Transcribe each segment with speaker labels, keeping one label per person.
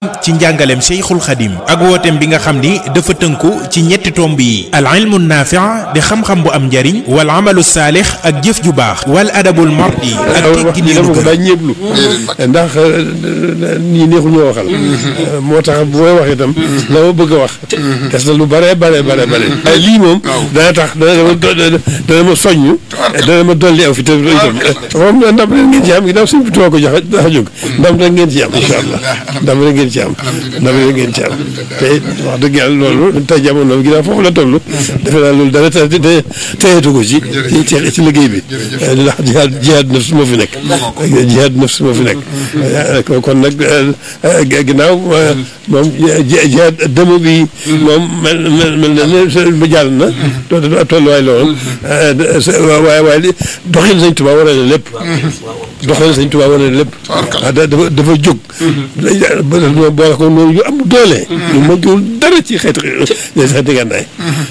Speaker 1: ci njàngaleem Cheikhul Khadim ak wooteem bi nga xam ni dafa tënku ci ñetti tomb yi al ilmu naafi' di xam-xam bu am njariñ wal amalu saalix ak jëf ju baax wal adabul mardi ak teggi
Speaker 2: dama
Speaker 1: niinu
Speaker 2: ko
Speaker 1: gën
Speaker 2: daa ñeeblu ndax nii neexul ñoo waxal moo tax bu may wax itam la ma bëgg a wax des na lu bare bare bare bare waaye lii moom dana tax dana ma dana ma soññ dana ma dolli aw fi te itam moom ndam rek ngeen ci am ginnaaw suñ bi tuba ko jox dafa jóg ndam rek ngeen ci am incha allah ndam rek ngeen ci am ndam rek ngeen ci am te wax dëgg yàlla loolu tey jamono ginnaaw foofu la toll defe naa loolu dara te te teyeetu ko ci ci ci liggéey bi ndax jihaad jihaad nafs moo fi nekk jihaad nafs moo fi nekk kon nag ginnaaw moom jihaad dëmm bi moom mel mel mel na ne ba jàll na tolluwaay la woon waaye waaye li doxin Sëñ Tuubaa wane na lépp doxin Sëñ Tuubaa wane na lépp dafa dafa jóg boole ko noonu yu am doole ñu mënkiwul dara ci xeeti xeeti gànnaay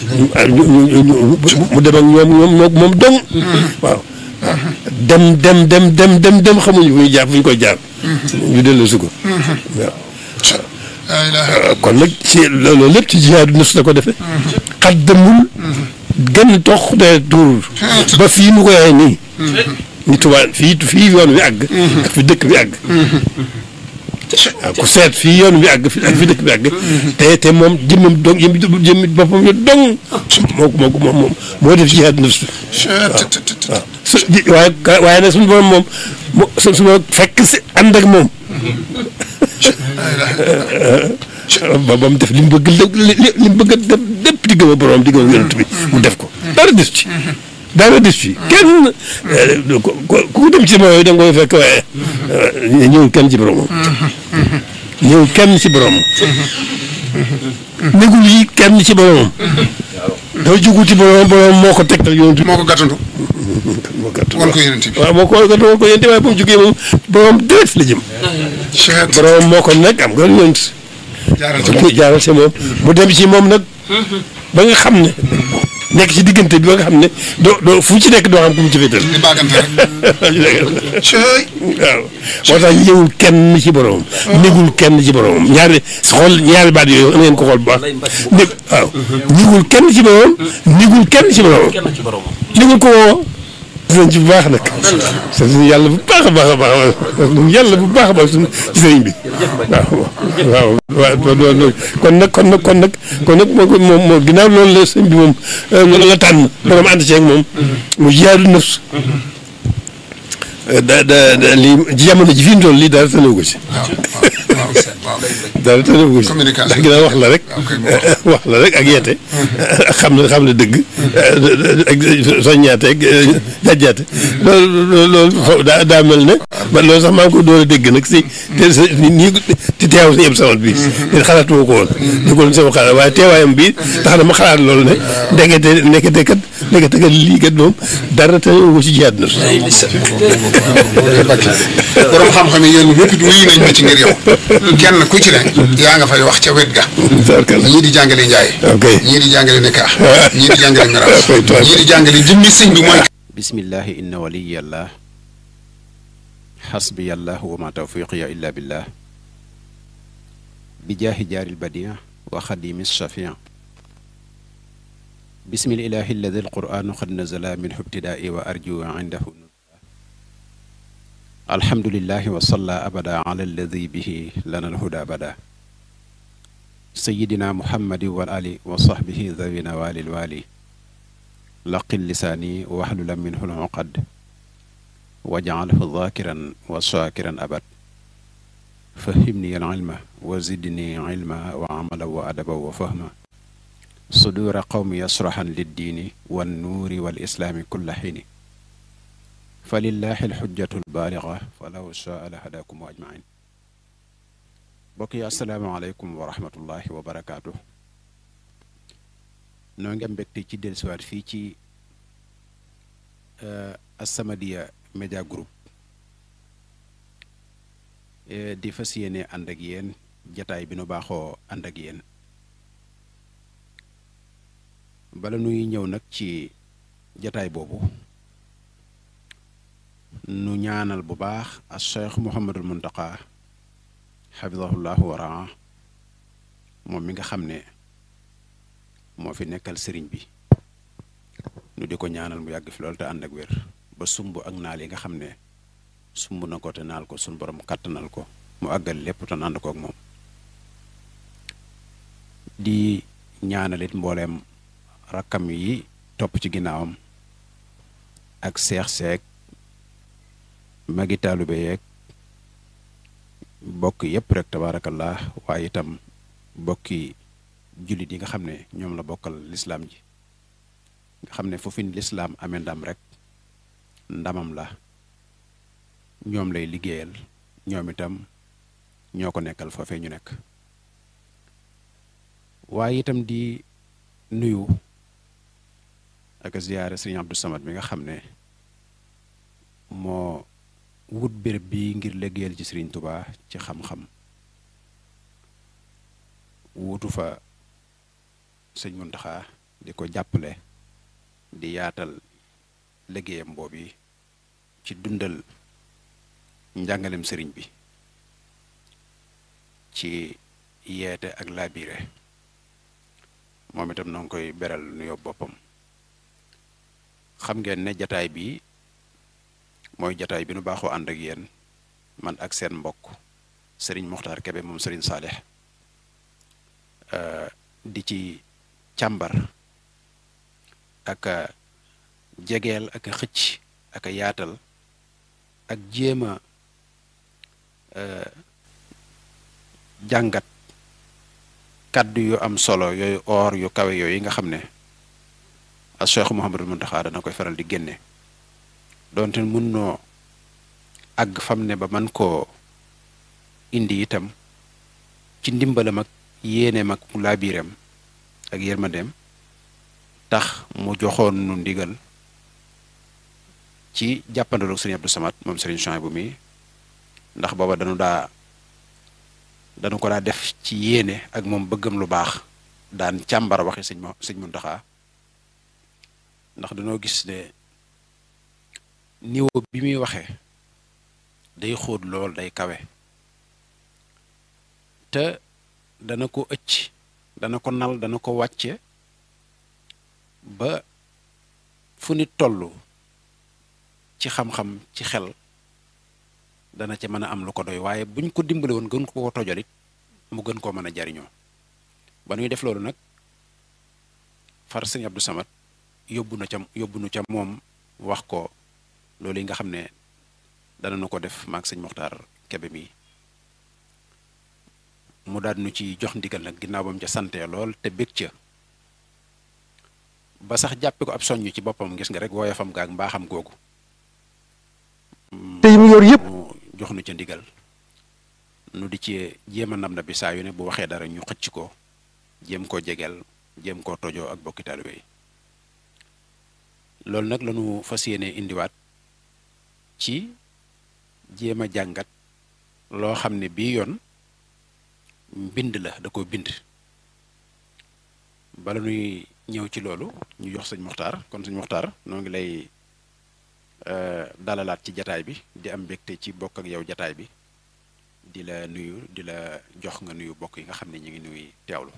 Speaker 2: mu dem ak ñoom ñoom moom dong waaw dem dem dem dem dem dem xamuñu fu ñu jaar fu ñu koy jaar ñu dellu si ko waaw kon nag ci loolu lépp ci jihaadu nafs la ko defee xaddamul gën tox de tuur ba fii mu koy waxee nii ni tubaab fii fii yoon wi àgg ak fi dëkk bi àgg waaw ku seet fii yoon wi àgg fi ak fi dëkk bi àgg te te moom jëmmam dong jëmmi jëmmi boppam yo dong moo ko moo ko moom moo def jihaad nafs waaw su waaye waaye nag suñu borom moom mo su su ma fekk si ànd ak moom ba ba mu def li mu bëgg li li mu bëgg a def lépp di gëm a borom di gëm a yonent bi mu def ko dara des ci dara des ci kenn ku ku dem ci moom yooyu da nga koy fekk waaye ñëwul kenn ci boromam ñëwul kenn ci boromam négul yi kenn ci boromam dafa jugu ci boromam boromam moo ko tegtal yonent bi
Speaker 3: moo ko gàttandu
Speaker 2: moo gàtt
Speaker 3: wan ko yonent bi
Speaker 2: waaw moo ko gàtt wan ko yonent waaye bu mu jógee moom boromam direct la jëm
Speaker 3: cheikh
Speaker 2: boromam moo ko nekk am nga yonent
Speaker 3: jaaral ci
Speaker 2: ku
Speaker 3: moom
Speaker 2: jaaral ci moom mu dem ci moom nag ba nga xam ne nekk ci diggante bi ba nga xam ne doo doo fu ci nekk doo xam ku mu ci féetal
Speaker 3: di baagante rek cey
Speaker 2: waaw moo tax ñëwul kenn ci boromam négul kenn ci boromam ñaari xool ñaari baat yooyu na ngeen ko xool bu baax né waaw négul kenn ci boromam négul kenn ci boromam négul ko woo nañ ci bu baax nag sant yàlla bu baax a baax a baax yàlla bu baax a baax suñu ci sëriñ bi waaw waaw waaw kon nag kon nag kon nag kon nag moo moom moo ginnaaw loolu la sëñ bi moom loolu la tànn borom ànd ceeg moom mu jihaadu nafs da da da lii jamono ji fi mu toll lii dara tënewu ko ci
Speaker 3: waaw waaw
Speaker 2: dara tënewu ko ci
Speaker 3: Communication.
Speaker 2: ndax ginnaaw wax la rek
Speaker 3: ok
Speaker 2: wax la rek ak yeete ak xam ne xam ne dëgg ak soññaate ak jàjjaate loolu loolu xaw daa daa mel ne man loolu sax maa ngi ko door a dégg nag si te sa nii ci teew si yëpp samat bi te xalaatuma ko woon di ko doon sama xalaat waaye teewaayam bi tax na ma xalaat loolu ne ndekete ndekete kat ndekete kat lii kat moom dara tënewu ko ci jihaad na
Speaker 3: borom xam-xam yi yéen ñëpp it wuyu nañ ma ci ngir yow kenn ku ci ne yaa nga fay wax ca wet ga ñii di jàngale njaay
Speaker 2: ok
Speaker 3: ñii di jàngale nikaax ñii di jàngale miraas
Speaker 2: Ok, toi.
Speaker 3: ñii di jàngale jëmmi sëñ bi mooy
Speaker 4: bismillahi inna waliyallah xasbiyallah wa ma tawfiqiya illa billah bi jaahi jaaril badia wa xadimi shafia bismi lilahi alladi alquranu qad nazala minhu ibtidaai wa arju indahu alhamdulillahi wa salla abada ala alladi bihi lana alhuda bada sayidina muhammadi wal ali wa sahbihi zawina walil wali laqil lisaani waxlulan minhu luqad wajcalhu dhaakiran wa shaakiran abad fahimni alcilma wa zidni cilma wa camala wa adaba wa fahma suduura qawmi yasraxan liddiini wannuuri walislaami kulla xiini falillahi alxujjatu albaaliga falaw shaa la hadaakum ajmain mbokk yi assalaamu aleykum wa rahmatullahi wa barakaatu noo ngi am mbégte ci dellusiwaat fii ci As-Samadiyya Media Group eh, di fas yéene ànd ak yéen jataay bi nu baaxoo ànd ak yéen bala nuy ñëw nag ci jataay boobu nu ñaanal bu baax a Cheikh Mouhamadul Muntaqa xafidahullahu waraa moom mi nga xam ne moo fi nekkal sëriñ bi ñu di ko ñaanal mu yàgg fi loolu te ànd ak wér ba sumb ak naal yi nga xam ne sumb na ko te naal ko suñ borom kàttanal ko mu àggal lépp te ànd ko ak moom di ñaanalit mbooleem rakkam yi topp ci ginnaawam ak seex seek magi taalube yeeg bokk yépp rek tabaarakallah waaye itam bokki jullit yi nga xam ne ñoom la bokkal lislaam ji nga xam ne foofu lislaam amee ndam rek ndamam la ñoom lay liggéeyal ñoom itam ñoo ko nekkal foofee ñu nekk waaye itam di nuyu ak ziyaare sëriñ Abdou Samad mi nga xam ne moo wut béréb bi ngir liggéeyal ci sëriñ Tubaa ci xam-xam wuutu fa sëñ Muntaxa di ko jàppale di yaatal liggéeyam boobu ci dundal njàngalem sëriñ bi ci yeete ak laabire moom itam noo ngi koy beral nuyoo boppam xam ngeen ne jataay bi mooy jataay bi nu baaxoo ànd ak yéen man ak seen mbokk sëriñ Moxtaar Kebe moom sëriñ Saalix di ci càmbar ak a jegeel ak a xëcc ak a yaatal ak jéem a jàngat kàddu yu am solo yooyu or yu kawe yooyu nga xam ne a Cheikh Mouhamadul Muntaxa dana koy faral di génne doonte mun noo àgg fam ne ba man koo indi itam ci ndimbalam ak yéeneem ak laabiiram ak yërmandeem tax mu joxoon nu ndigal ci jàppandaloog sëriñ Abdou Samad moom sëriñ Chouaïbou mi ndax booba dañu daa dañu ko daa def ci yéene ak moom bëggam lu baax daan càmbar waxi sëñ ma sëñ Muntaxa ndax dañoo gis ne niveau bi muy waxee day xóot lool day kawe te dana ko ëcc dana ko nal dana ko wàcce ba fu nit toll ci xam-xam ci xel dana ca mën a am lu ko doy waaye buñ ko dimbale woon gën ko ko tojalit mu gën koo mën a jariñoo ba nuy def loolu nag far sëñ Abdou Samad yóbbu na ca yóbbu nu ca moom wax ko loolu yi nga xam ne dana nu ko def maag sëñ Moxtaar Kebe mi mu daal nu ci jox ndigal nag ginnaaw ba mu ca sante lool te bég ca ba sax jàppe ko ab soññ ci boppam gis nga rek woyofam gaag mbaaxam googu
Speaker 2: te yi mu yor yëpp
Speaker 4: mu jox nu ca ndigal nu di ci jéem a ndam na bi saa yu ne bu waxee dara ñu xëcc ko jéem koo jegeel jéem koo tojoo ak bokki taalibe yi loolu nag lañu fas yéene indiwaat ci jéem a jàngat loo xam ne bii yoon mbind la da ko bind bala nuy ñëw ci loolu ñu jox sëñ Muxtaar kon sëñ Muxtaar noo ngi lay dalalaat ci jataay bi di am mbégte ci bokk ak yow jataay bi di la nuyu di la jox nga nuyu bokk yi nga xam ne ñu ngi nuy teewlu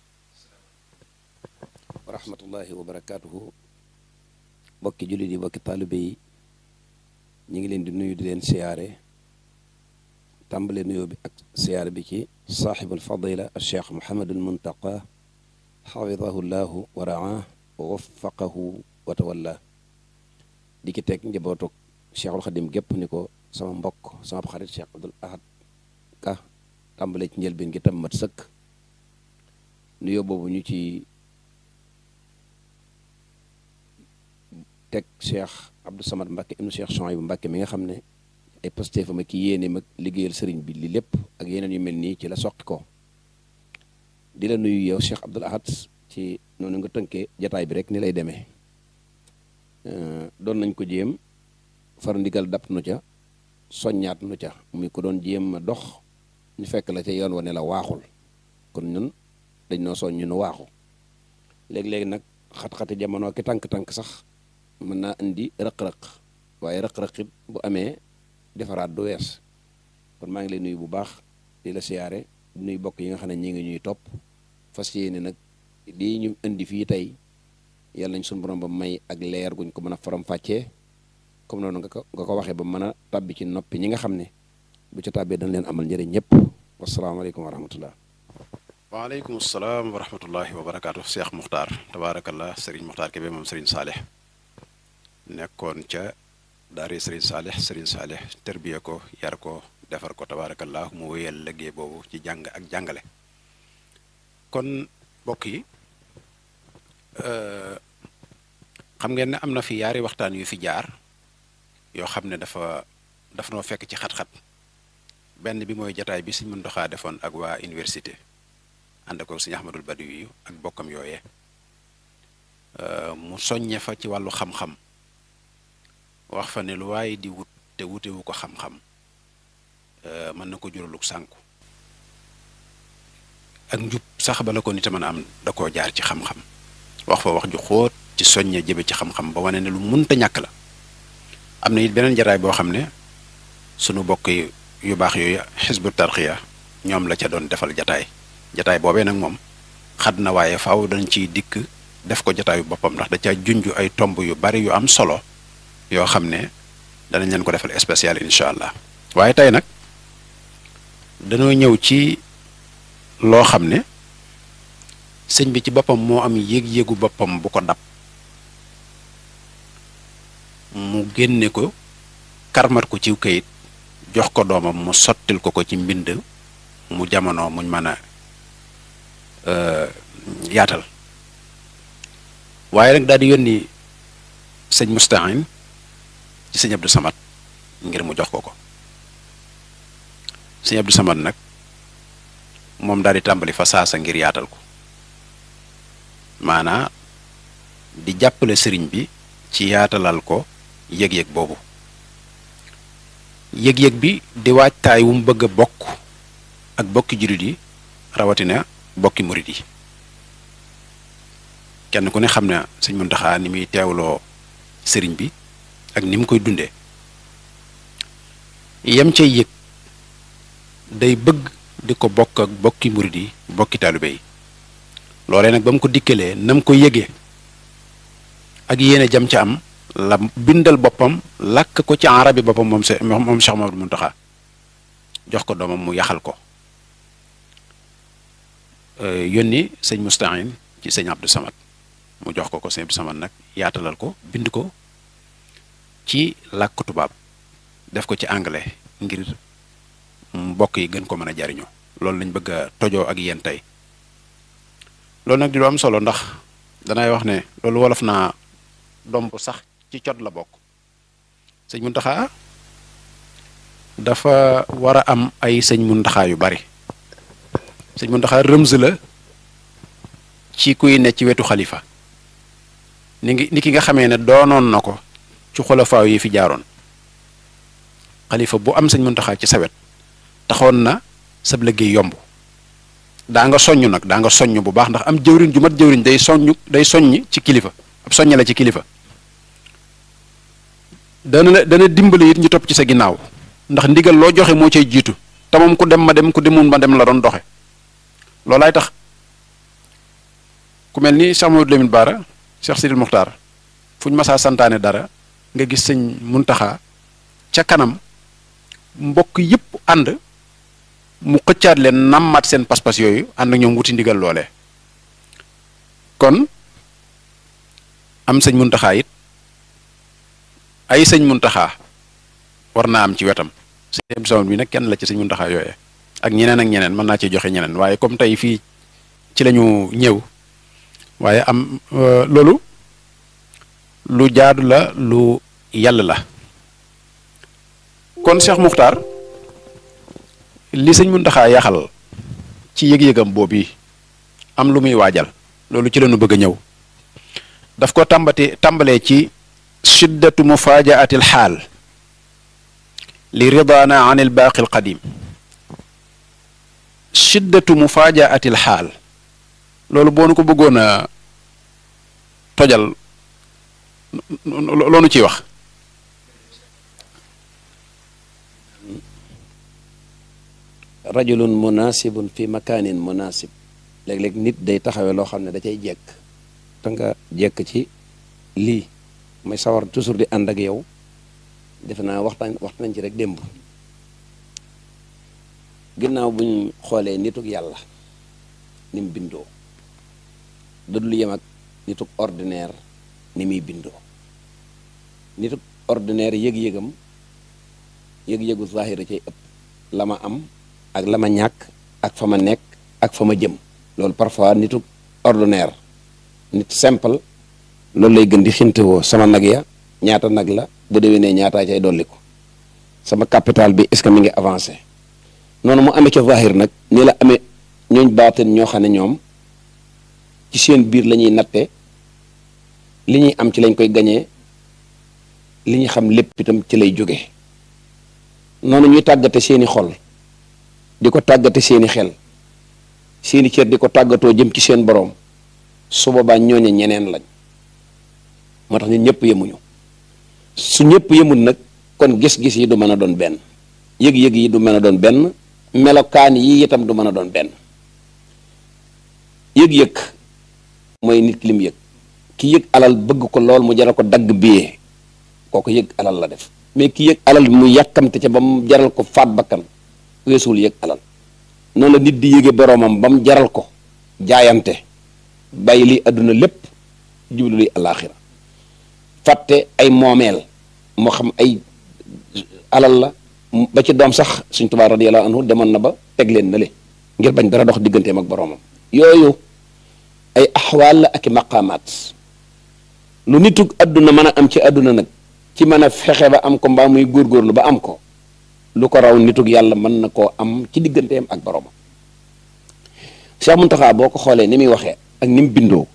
Speaker 5: wa rahmatullahi wa barakaatuhu bokki jullit yi bokki taalibe yi ñu ngi leen di nuyu di leen siyaare tàmbale nuyoo bi ak siyaare bi ci saaxibul fadila al cheikh Mouhamadul Muntaqa xafidahu llahu wa raa wa waffaqahu wa tawalla di ki teg njabootu cheikhul xadim gépp ni ko sama mbokk sama xarit cheikh Abdul Ahad Ka tàmbale ci njëlbeen gi tam mat sëkk nuyoo boobu ñu ci teg cheikh Abdou Samad Mbacke ibnu cheikh Chouaïbou Mbacke mi nga xam ne ay pastéefam ak yéene mag liggéeyal sëriñ bi li lépp ak yeneen yu mel nii ci la soqi ko di la nuyu yow cheikh Abdoul Ahad ci noonu nga tënkee jataay bi rek ni lay demee doon nañ ko jéem far ndigal dapp nu ca soññaat nu ca muy ko doon jéem a dox ñu fekk la ca yoon wa ne la waaxul kon ñun dañ noo soñ ñu nu waaxu léegi-léegi nag xat-xati jamono ki tànk-tànk sax mën naa indi rëq-rëq waaye rëq-rëq it bu amee defaraat du wees kon maa ngi lay nuyu bu baax di la siyaare di nuy bokk yi nga xam ne ñi ngi ñuy topp fas yéene nag lii ñu indi fii tey yàlla nañ suñu borom ba may ak leer guñ ko mën a faram-fàccee comme noonu nga ko nga ko waxee ba mën a tàbbi ci noppi ñi nga xam ne bu ca tàbbee dañ leen amal njëriñ ñëpp wasalaamaaleykum wa rahmatullah
Speaker 4: waaleykum salaam wa rahmatullahi wa barakaatu Cheikh Muxtaar tabaarakallah Serigne Muxtaar Kebe moom Serigne Saalix nekkoon ca daari Serigne Saalix Serigne Saalix terbiye ko yar ko defar ko tabaarakallah mu wéyal liggéey boobu ci jàng ak jàngale kon mbokk yi xam ngeen ne am na fi yaari waxtaan yu fi jaar yoo xam ne dafa dafa noo fekk ci xat-xat benn bi mooy jataay bi Sëñ Muntaxa defoon ak waa université ànd ko Sëñ Ahmadul Badawi ak bokkam yooyee mu soññe fa ci wàllu xam-xam wax fa ne lu waaye di wut te wutewu ko xam-xam mën na ko juraluk sànku ak njub sax bala ko nit a mën a am da koo jaar ci xam-xam wax fa wax ju xóot ci soññe jëbe ci xam-xam ba wane ne lu munta ñàkk la am na it beneen jataay boo xam ne sunu bokk yu baax yooyu xisbu tarxiya ñoom la ca doon defal jataay jataay boobee nag moom xad na waaye faaw dañ ciy dikk def ko jataayu boppam ndax da ca junj ay tomb yu bari yu am solo yoo xam ne danañ leen ko defal spécial incha allah waaye tey nag dañoo ñëw ci loo xam ne sëñ bi ci boppam moo am yéeg-yéegu boppam bu ko dab mu génne ko karmat ko ciw kayit jox ko doomam mu sottil ko ko ci mbind mu jamono muñ mën a yaatal waaye nag daal di yónni sëñ Musta'in ci sëñ Abdou Samad ngir mu jox ko ko sëñ Abdou Samad nag moom daal di tàmbali fa saasa ngir yaatal ko maanaa di jàppale sëriñ bi ci yaatalal ko yëg-yëg boobu yëg-yëg bi di waajtaay wu mu bëgg a bokk ak bokki jurit yi rawatina bokki murit yi kenn ku ne xam na sëñ Muntaxa ni muy teewloo sëriñ bi ak ni mu koy dundee yem cay yëg day bëgg di ko bokk ak bokki murit yi bokki taalibe yi loolee nag ba mu ko dikkalee na mu ko yëgee ak yéene jam ca am la bindal boppam làkk ko ci arabi boppam moom se moom Cheikh Mamadou Muntaxa jox ko doomam mu yaxal ko yónni sëñ Musta'in ci sëñ Abdou Samad mu jox ko ko sëñ Abdou Samad nag yaatalal ko bind ko ci làkk tubaab def ko ci anglais ngir mbokk yi gën ko mën a jariñoo loolu lañ bëgg a tojoo ak yéen tey loolu nag di lu am solo ndax danay wax ne loolu wolof naa domb sax ci cot la bokk sëñ Muntaxa dafa war a am ay sëñ Muntaxa yu bari sëñ Muntaxa rëmz la ci kuy ne ci wetu xalifa ni ngi ni ki nga xamee ne doonoon na ko ci xolofaaw yi fi jaaroon xalifa bu am sëñ Muntaxa ci sa wet taxoon na sab liggéey yomb daa nga soññ nag daa nga soññ bu baax ndax am jëwriñ ju mat jëwriñ day soññ day soññ ci kilifa ab soññ la ci kilifa dana la dana dimbali it ñu topp ci sa ginnaaw ndax ndigal loo joxe moo cay jiitu te moom ku dem ma dem ku demul ma dem la doon doxe loolaay tax ku mel ni Cheikh Mamadou Lamine Bara Cheikh Sidil Muxtaar fu ñu masaa santaane dara nga gis sëñ Muntaxa ca kanam mbokk yépp ànd mu xëccaat leen nammaat seen pas-pas yooyu ànd ak ñoom wuti ndigal loole kon am sëñ Muntaxa it ay sëñ Muntaxa war naa am ci wetam sëñ Samad bi nag kenn la ci sëñ Muntaxa yooyee ak ñeneen ak ñeneen mën naa ci joxe ñeneen waaye comme tey fii ci lañu ñëw waaye am loolu lu jaadu la lu yàlla la kon Cheikh Muxtaar li sëñ Muntaxa yaxal ci yëg-yëgam boobu yi am lu muy waajal loolu ci lañu bëgg a ñëw daf ko tàmbati tàmbalee ci shiddatu mufaajaati alxaal li ridaana an ilbaaqi alqadim shiddatu mufaajaati alxaal loolu boo nu ko bëggoon a tojal loonu ciy wax
Speaker 5: rajulun munasibun fi makaanin munasib léeg-léeg nit day taxawee loo xam ne da cay jekk te nga jekk ci lii may sawar toujours di ànd ak yow defe naa waxtaan waxtaan ci rek démb ginnaaw bu ñu xoolee nituk yàlla ni mu bindoo dadul yem ak nituk ordinaire ni muy bindoo nituk ordinaire yëg-yëgam yëg-yëgu zahira cay ëpp la ma am ak la ma ñàkk ak fa ma nekk ak fa ma jëm loolu parfois nituk ordinaire nit simple loolu lay gën di xintewoo sama nag ya ñaata nag la bu déwénee ñaataa cay dolli ko sama capital bi est-ce que mi ngi avancé noonu mu amee ca zahir nag ni la amee ñooñ baatin ñoo xam ne ñoom ci seen biir la ñuy natte li ñuy am ci lañ koy gañee li ñu xam lépp itam ci lay jóge noonu ñuy tàggate seeni xol di ko tàggate seeni xel seeni cër di ko tàggatoo jëm ci seen boroom su boobaa ñooñe ñeneen lañ moo tax ñun ñëpp yemuñu su ñëpp yemul nag kon gis-gis yi du mën a doon benn yëg-yëg yi du mën a doon benn melokaan yi itam du mën a doon benn yëg-yëg mooy nit ki lim yëg ki yëg alal bëgg ko lool mu jaral ko dagg biyee kooku yëg alal la def mais ki yëg alal mu yàkkamte ca ba mu jaral ko faat bakkan weesuwul yëg alal noonu la nit di yëge boroomam ba mu jaral ko jaayante bàyyi li àdduna lépp jublu li alaaxira fàtte ay moomeel moo xam ay alal la ba ci doom sax suñ Tuubaa radiyallaahu anhu demoon na ba teg leen na le ngir bañ dara dox digganteem ak boroomam yooyu ay axwaal la ak i maqaamaat lu nitug àdduna mën a am ci àdduna nag ci mën a fexe ba am ko mbaa muy góorgóorlu ba am ko lu ko raw nitug yàlla mën na koo am ci digganteem ak boroomam Cheikh Muntaxa boo ko xoolee ni muy waxee ak ni mu bindoo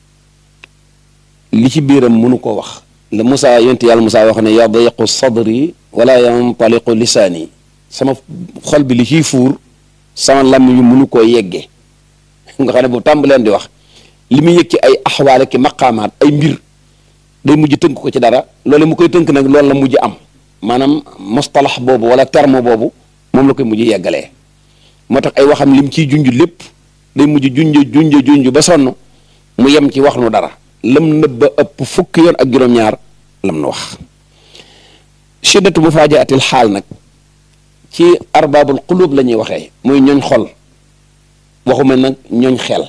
Speaker 5: li ci biiram mënu koo wax la Moussa yonent yàlla Moussa wax ne yadiqu sadri wala yantaliqu lisaani sama xol bi li ciy fuur sama lam yu mënu koo yeggee nga xam ne bu tàmbaleen di wax li muy yëg ci ay axwaale ki maqaamaat ay mbir day mujj tënk ko ci dara loolu mu koy tënk nag loolu la mujj am maanaam mustalax boobu wala terme boobu moom la koy mujj yeggalee moo tax ay waxam lim ciy junj lépp day mujj junj junj junj ba sonn mu yem ci wax nu dara lam nëbba ëpp fukki yoon ak juróom-ñaar lam nu wax shiddatu mufajaatil xaal nag ci arbaabul qulub la ñuy waxee muy ñooñ xol waxuma nag ñooñ xel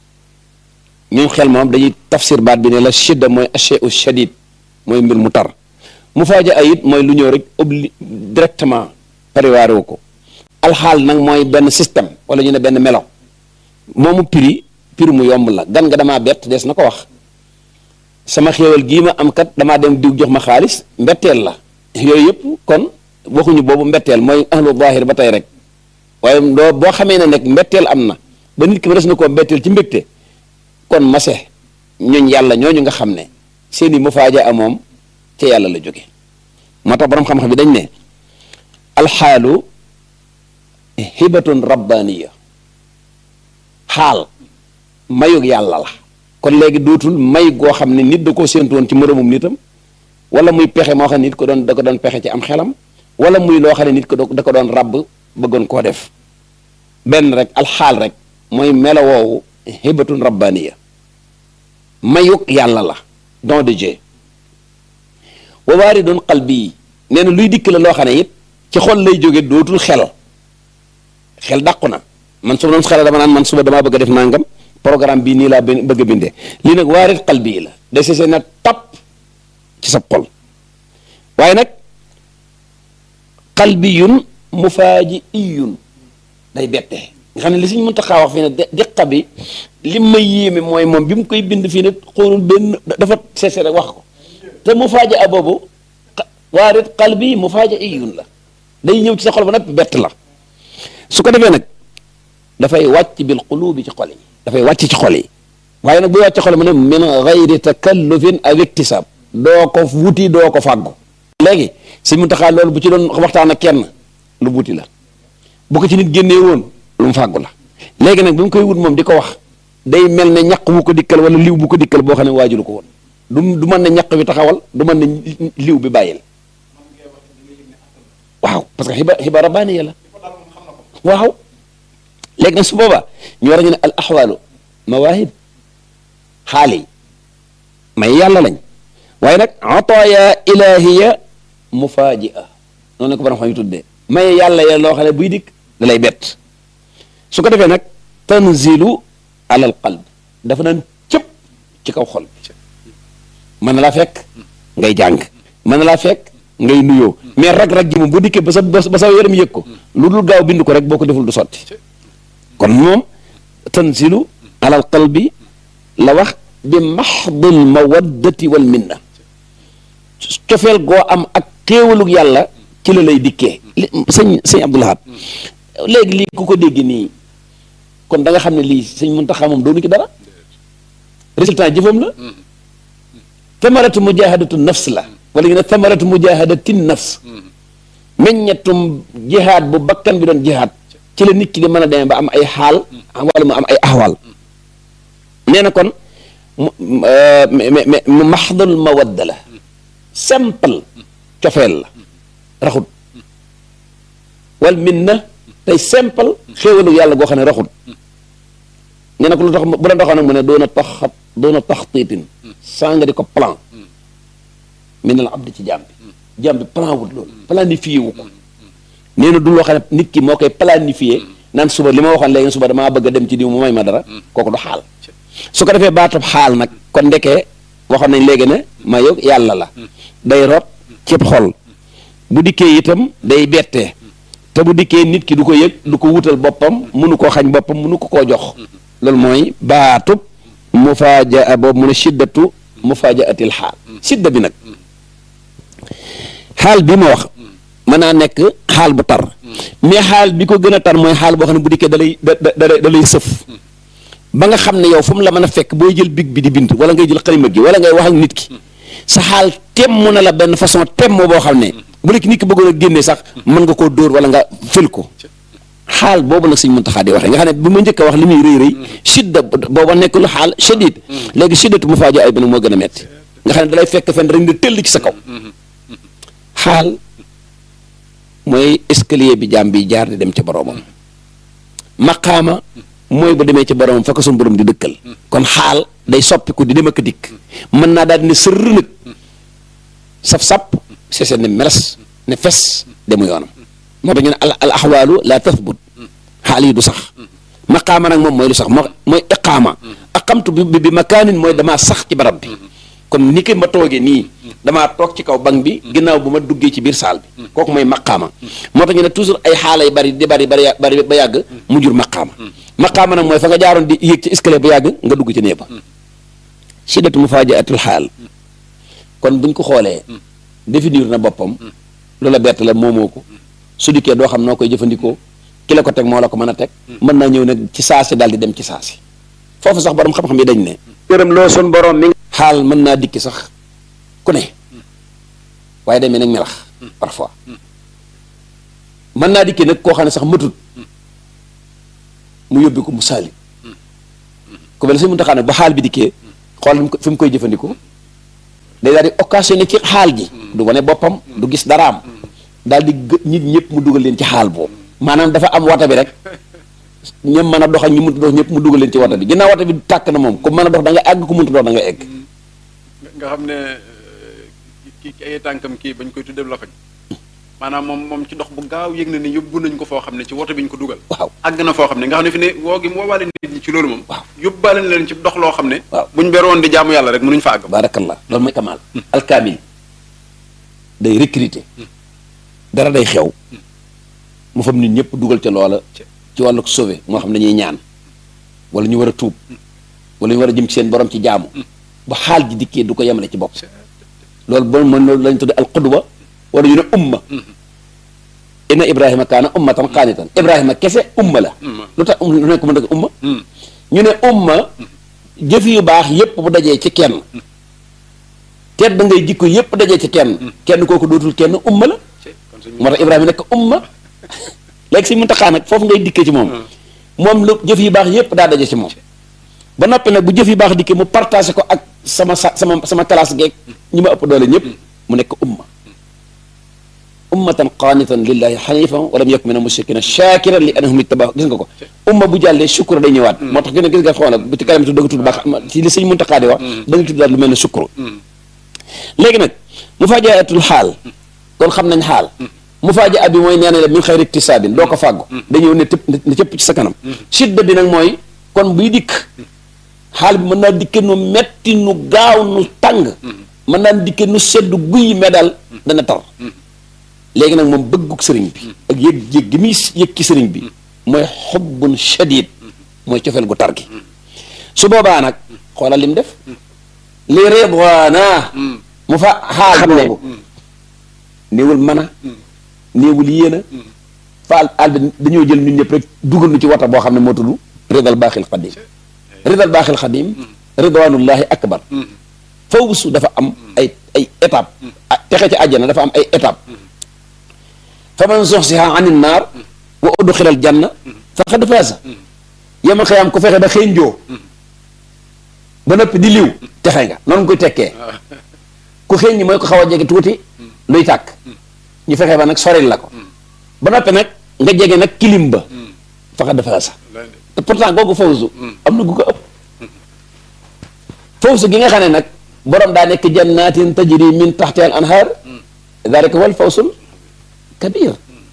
Speaker 5: ñooñ xel moom dañuy tafsir baat bi ne la shidda mooy asheu shadid mooy mbir mu tar mufajaa it mooy lu ñëw rek obli directement prévoir wu ko alxaal nag mooy benn système wala ñu ne benn melo moomu prix prix mu yomb la gan nga damaa bett des na ko wax sama xéewal gii ma am kat damaa dem diw jox ma xaalis mbetteel la yooyu yëpp kon waxuñu boobu mbetteel mooy ahlu zahir ba tey rek waaye doo boo xamee ne nag mbetteel am na ba nit ki ma des na koo mbetteel ci mbégte kon mase ñooñ yàlla ñooñu nga xam ne seeni mufaaja a moom ca yàlla la jóge moo tax boroom xam-xam bi dañ ne alxaalu hibatun rabbaniya xaal mayug yàlla la kon léegi dootul may goo xam ne nit da koo séentu woon ci moroomum nitam wala muy pexe moo xam ne nit ko doon da ko doon pexe ci am xelam wala muy loo xam ne nit ko da ko doon ràbb bëggoon koo def benn rek alxaal rek mooy melo woowu hibatun rabbaniya mayug yàlla la don de Dieu wa waaridun qalbi yi nee na luy dikk la loo xam ne it ci xol lay jóge dootul xel xel dàqu na man su ma doon xel dama naan man suba damaa bëgg a def nangam programme bii nii laa bëgg a bindee lii nag waarit qalbi yi la desese na tap ci sa xol waaye nag qalbiyun mufaaji'iyun day bette nga xam ne li suñ mën taxaa wax fii ne diqa bi li ma yéeme mooy moom bi mu koy bind fii ne xoolul benn dafa sese rek wax ko te mufaaja boobu waarit qalbi mufaaji'iyun la day ñëw ci sa xol ba nag bett la su ko defee nag dafay wàcc bil qulubi ci xol yi dafay wàcc ci xol yi waaye nag buy wàcc xol mu ne min gayri takallufin aw iktisab doo ko wuti doo ko fàggu léegi si mu taxaa loolu bu ci doon waxtaan ak kenn lu wuti la bu ko ci nit génnee woon lu mu fàggu la léegi nag bi mu koy wut moom di ko wax day mel ne ñaq bu ko dikkal wala liw bu ko dikkal boo xam ne waajulu ko woon du du mën ne ñaq bi taxawal du mën ne liw bi bàyyil waaw parce que xiba xiba rabbaaniya la waaw léegi nag su boobaa ñu war a ñu ne al axwaalu mawaahib xaal yi may yàlla lañ waaye nag ataaya ilahiya mufajia noonu la ko borom xam yi tuddee may yàlla ya loo xam ne buy dikk da lay bett su ko defee nag tanzilu ala al qalb dafa naan cëpp ci kaw xol mën na laa fekk ngay jàng mën na laa fekk ngay nuyoo mais rag-rag ji moom bu dikkee ba sa ba sa yaram yëg ko lu dul gaaw bind ko rek boo ko deful du sotti kon moom tanzilu ala al qalbi la wax bi maxdil mawaddati wal minna cofeel goo am ak xéewalug yàlla ci la lay dikkee sëñ sëñ Abdou Lahad léegi lii ku ko dégg nii kon da nga xam ne lii sëñ Muntaxa moom doonu ci dara résultat jëfam la tamaratu mujahadatu nafs la wala ñu ne tamaratu mujahadati nafs meññetum jihaad bu bakkan bi doon jihaad ci la nit ki di mën a demee ba am ay xaal wala mu am ay axwaal nee na kon mu maxdal mawadda la simple cofeel la raxut wal min na tey simple xéewalu yàlla goo xam ne raxut nee na ko lu tax bu la doxoon nag mu ne doona tax doona tax tiitin saa nga di ko plan min al abdi ci jaam bi jaam bi plan wut loolu planifié wu ko nee na du loo xam ne nit ki moo koy planifié naan suba li ma waxoon léegi suba damaa bëgg a dem ci diw mu may ma dara kooku du xaal su ko defee baatab xaal nag kon ndekee waxoon nañ léegi ne ma yow yàlla la day rot cib xol bu dikkee itam day bettee te bu dikkee nit ki du ko yëg du ko wutal boppam munu koo xañ boppam munu ko koo jox loolu mooy baatub mufaaja boobu mu ne shiddatu mufaajatil xaal sidda bi nag xaal bi ma wax mën naa nekk xaal bu tar mais xaal bi ko gën a tar mooy xaal boo xam ne bu dikkee da lay da da da lay sëf ba nga xam ne yow fu mu la mën a fekk booy jël big bi di bind wala ngay jël xalima gi wala ngay wax ak nit ki sa xaal temm na la benn façon temm boo xam ne bu nekk nit ki bëggoon a génnee sax mën nga koo dóor wala nga fël ko xaal boobu nag Sëñ Muntaxa di waxee nga xam ne bi ma njëkk a wax li muy rëy rëy shidda booba nekkul xaal shadid léegi shiddatu mu faajo ay bi nag moo gën a metti nga xam ne dalay fekk fenn rek nga tëll ci sa kaw xaal mooy escalier bi jaam bi jaar di dem ca boroomam maqaama mooy bu demee ci boromam fa ko suñu borom di dëkkal kon xaal day soppiku di dem ak dikk mën naa daal di ne sërr nag saf-sap sese ne meles ne fes demu yoonam moo tax ñu ne al al axwaalu la tathbut xaal yi du sax maqaama nag moom mooy lu sax moo mooy iqaama aqamtu bi bi makaanin mooy damaa sax ci barab bi kon ni ki ma toogee nii damaa toog ci kaw banc bi ginnaaw bu ma duggee ci biir saal bi kooku mooy maqaama moo tax ñu ne toujours ay xaala yu bari di bari bari bari ba yàgg mu jur maqaama maqaama nag mooy fa nga jaaroon di yéeg ci escalier bu yàgg nga dugg ci néeg ba shiddatu mufaajiatul xaal kon buñ ko xoolee définir na boppam lu la bett la moomoo ko su dikkee doo xam noo koy jëfandikoo ki la ko teg moo la ko mën a teg mën naa ñëw nag ci saasi daal di dem ci saasi foofu sax borom xam-xam yi dañ ne yërëm loo sun borom mi xaal mën naa dikki sax ku ne waaye demee nag melax parfois mën naa dikki nag koo xam ne sax matut mu yóbbi ko mu saali ku mel ne suñu muntaxaa nag ba xaal bi dikkee xool fi mu koy jëfandikoo day daal di occasionné ci xaal gi du wane boppam du gis daraam daal di gë nit ñëpp mu dugal leen ci xaal boobu maanaam dafa am wata bi rek ñëm mën a dox ak ñu mënut dox ñëpp mu dugal leen ci wata bi ginnaaw wata bi tàkk na moom ku mën a dox da nga egg ku mënut dox da nga egg
Speaker 4: nga xam ne kii ay tànkam kii bañ koy tuddee la fañ maanaam moom moom ci dox bu gaaw yëg na ni yóbbu nañ ko foo xam ne ci woto bi ñu ko dugal
Speaker 5: waaw
Speaker 4: àgg na foo xam ne nga xam ne fi ne woo gi mu woowaale nit ñi ci loolu moom
Speaker 5: waaw
Speaker 4: yóbbaale leen ci dox loo xam ne
Speaker 5: waaw
Speaker 4: buñ beroon di jaamu yàlla rek mënuñ fa àgg
Speaker 5: baarakallah loolu mooy kamaal alkaamil day recruter dara day xew mu fam nit ñëpp dugal ca loola ci wàllu sauvé moo xam ne dañuy ñaan wala ñu war a tuub wala ñu war a jëm ci seen borom ci jaamu ba xaal ji dikkee du ko yemale ci bopp loolu bon mën loolu lañ tudde al qudwa wala ñu ne umma inna ibrahima kaana ummatan qaanitan ibrahima kese umma la lu tax lu nekk mën a umma ñu ne umma jëf yu baax yépp bu dajee ci kenn tedd da ngay jikko yépp dajee ci kenn kenn kooku dootul kenn umma la moo tax ibrahima nekk umma léegi si muntaxaa nag foofu ngay dikkee ci moom moom lu jëf yu baax yépp daa daje ci moom ba noppi nag bu jëf yu baax dikkee mu partagé ko ak sama sa sama sama classe geeg ñi ma ëpp doole ñëpp mu nekk umma ummatan qaanitan lillahi xanifan wa lam yakun min al-mushrikina shakiran li annahum ittabaahu gis nga ko umma bu jàllee sukkur day ñëwaat moo tax gën a gis nga xoolal bu ci kanam tu dëgg tudd baax ci li sëñ Muntaxa di wax da nga tudd daal lu mel ne sukkur léegi nag mu fajaatul xaal kon xam nañ xaal mu fajaa bi mooy nee na la min xayri iktisaabin doo ko fàggu dañëw ne tëpp ne cëpp ci sa kanam sidda bi nag mooy kon buy dikk xaal bi mën naa dikke nu metti nu gaaw nu tàng mën naa dikke nu sedd guy me daal dana tar léegi nag moom bëgguk sëriñ bi ak yëg yëg gi muy yëg ci sëriñ bi mooy xubbun shadid mooy cofeel gu tar gi su boobaa nag xoolal lim def li ridwaana mu fa xaal boobu néewul mën a néewul yéena faal àll bi dañoo jël ñun ñëpp rek dugal nu ci wata boo xam ne moo tudd ridal baaxil xadim ridal baaxil xadim ridwanullahi akbar fawsu dafa am ay ay étape texe ci àjjana dafa am ay étape fa man zuxziha anin naar wa udxila al janna faqad faasa yemal xiyaam ku fexe ba xëynjoo ba noppi di liw texe nga noonu koy tekkee ku xëy ñi mooy ko xaw a jege tuuti luy tàkk ñu fexe ba nag soril la ko ba noppi nag nga jege nag kilim ba faqad faasa te pourtant googu fawzu am na gu ko ëpp fawzu gi nga xam ne nag borom daa nekk jannatin tajri min taxtiha al anhar dalika wal fawsul kabir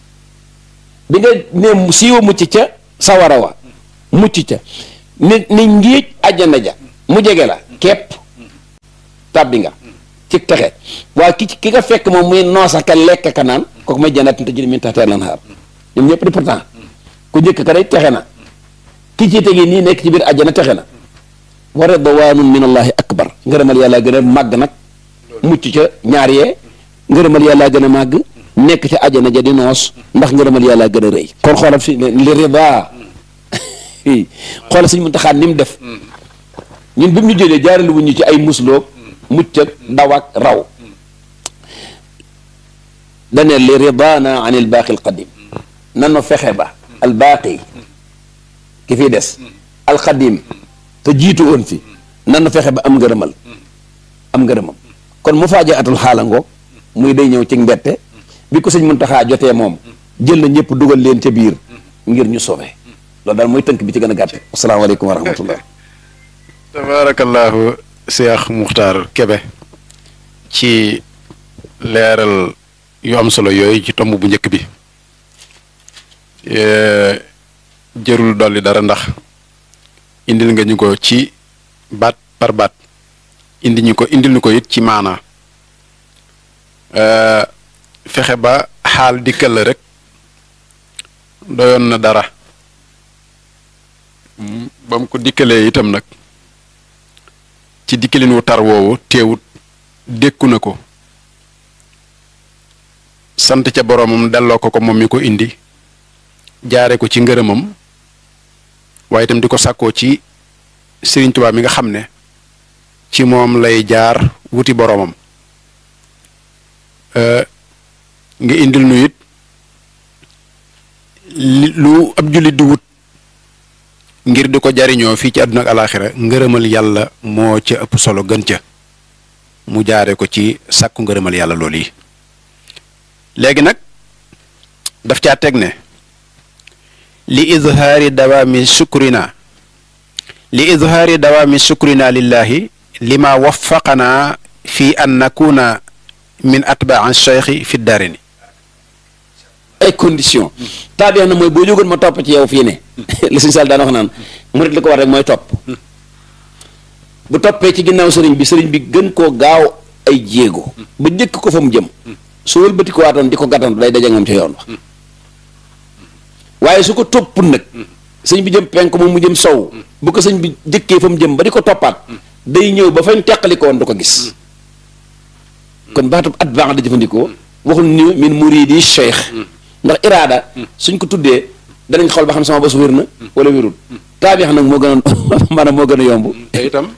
Speaker 5: bi nga ne siiwa mucc ca sawara wa mucc ca ni ni ngiij àjjana ja mu jege la képp tàbbi nga ci texe waaye ki ki nga fekk moom muy noosa ka lekk ka naan kooku may jannatin tajri min taxtiha al anhar ñoom ñëpp di pourtant ku njëkk ka day texe na ki ci tegi nii nekk ci biir àjjana texe na wa ridwaanun min allahi akbar ngërëmal yàlla gën a màgg nag mucc ca ñaar yee ngërëmal yàlla gën a màgg nekk ca àjjana ja di noos ndax ngërëmal yàlla gën a rëy kon xoolal fi li rida xoolal suñ Muntaxa ni mu def ñun bi mu ñu jëlee jaarale wuñ ñu ci ay musloog mucc ak daw ak raw dane li ridaana an il baaqi al qadim nanu fexe ba al baaqi ki fi des al qadim te jiitu woon fi nanu fexe ba am ngërëmal am ngërëmam kon mu faaja atul xaala ngoog muy day ñëw ci mbette bi ko sëñ Muntaxa jotee moom jël na ñëpp dugal leen ca biir ngir ñu sauvé loolu daal mooy tënk bi ci gën a gàtte asalaamaaleykum wa rahmatullah
Speaker 4: tabaarakallaahu Cheikh Muxtaar Kebe ci leeral yu am solo yooyu ci tomb bu njëkk bi jërul dolli dara ndax indil nga ñu ko ci baat par baat indi ñu ko indil ñu ko it ci maanaa fexe ba xaal dikkal la rek doyoon na dara ba mu ko dikkalee itam nag ci dikkalin wu tar woowu teewut dékku na ko sant ca boroomam delloo ko ko moom mi ko indi jaare ko ci ngërëmam waaye itam di ko sàkkoo ci Sëriñ Tuubaa mi nga xam ne ci moom lay jaar wuti boroomam nga indil nu it lu ab jullit di wut ngir di ko jariñoo fii ci àdduna ak alaaxira ngërëmal yàlla moo ca ëpp solo gën ca mu jaare ko ci sàkku ngërëmal yàlla loolu yi léegi nag daf caa teg ne li izhaari dawaami sukrina li izhaari dawaami sukrina lillahi lima waffaqana fi an nakuna min atbaa cheikhi fi daarini
Speaker 5: ay condition taabiya na mooy boo jógoon ma topp ci yow fii ne li suñ sal daan wax naan murit li ko war rek mooy topp bu toppee ci ginnaaw sëriñ bi sëriñ bi gën koo gaaw ay jéego ba njëkk ko fa mu jëm su wëlbati ko waatoon di ko gàttandu day daje moom ca yoon wa waaye su ko topp nag sëñ bi jëm penk moom mu jëm sow bu ko sëñ bi jëkkee fa mu jëm ba di ko toppaat day ñëw ba fañ teqalikoon du ko gis kon baatub at baax da jëfandikoo waxul ni min muridi cheikh ndax iraada suñ ko tuddee danañ xool ba xam sama bos wér na wala wérul taabix nag moo gën a maanaam moo gën a yomb
Speaker 4: te itam